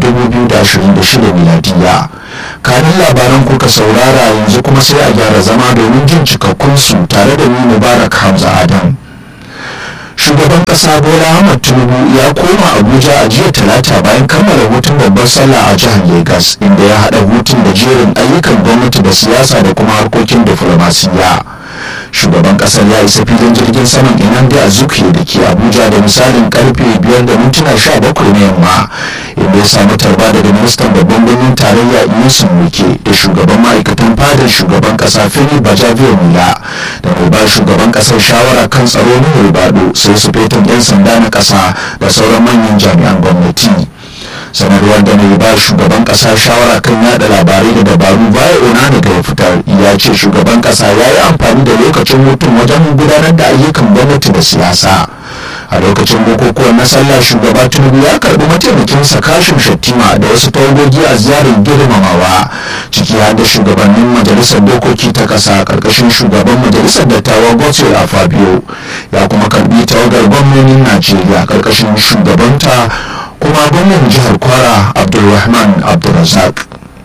2026 miladiya kanin labaran kuka saurara yanzu kuma sai a gyara zama domin jin cikakkunsu tare da ni mubarak hamza adam shugaban kasa bola ahmad tinubu ya koma abuja a jiya talata bayan kammala hutun babbar sallah a jihar lagos inda ya haɗa hutun da jerin ayyukan gwamnati da siyasa da kuma harkokin diflomasiyya shugaban kasar ya isa filin jirgin saman inande a zuke da ke abuja da misalin karfe 5 da mintuna 17 na yamma inda ya samu tarba daga ministan babban birnin tarayya inusun muke da shugaban ma'aikatan fadar shugaban kasa fili bajaviya mula da mai ba shugaban kasar shawara kan tsaro na bado sai su fetan 'yan sanda na kasa da sauran manyan jami'an gwamnati sanarwar da mai ba shugaban kasa shawara kan yada labarai da dabaru baya ona daga ya fitar ya ce shugaban kasa ya yi amfani da lokacin hutun wajen gudanar da ayyukan gwamnati da siyasa a lokacin bukukuwan na sallah shugaba tinubu ya karbi mataimakinsa kashin shattima da wasu tawagogi a ziyarar girmamawa ciki har da shugabannin majalisar dokoki ta kasa karkashin shugaban majalisar dattawa godswill a fabio ya kuma karbi tawagar gwamnonin najeriya karkashin shugabanta kuma gwamnan jihar kwara abdulrahman abdulrazak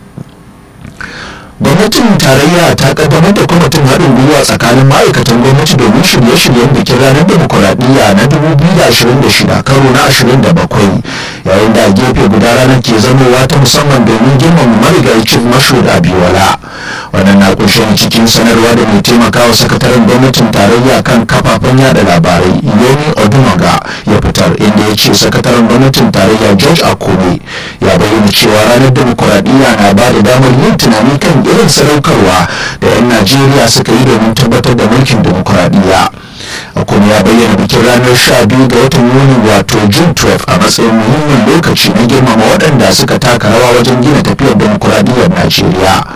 gwamnatin tarayya ta kaddamar da kwamitin haɗin gwiwa tsakanin ma'aikatan gwamnati domin shirye-shiryen bikin ranar demokuraɗiyya na 2026 karo na 27 yayin da a gefe guda ranar ke zamowa ta musamman domin girmama marigayi chief mashud abiwala wannan na kunshe cikin sanarwa da mai taimakawa sakataren gwamnatin tarayya kan kafafen yada labarai yomi odumaga ya fitar inda ya ce sakataren gwamnatin tarayya george akome ya bayyana cewa ranar demokuraɗiyya na ba da damar yin tunani kan irin sadaukarwa da 'yan najeriya suka yi domin tabbatar da mulkin demokuraɗiyya kuma ya bayyana bikin ranar 12 ga watan yuni wato june 12 a matsayin muhimmin lokaci na girmama waɗanda suka taka rawa wajen gina tafiyar demokuraɗiyyar najeriya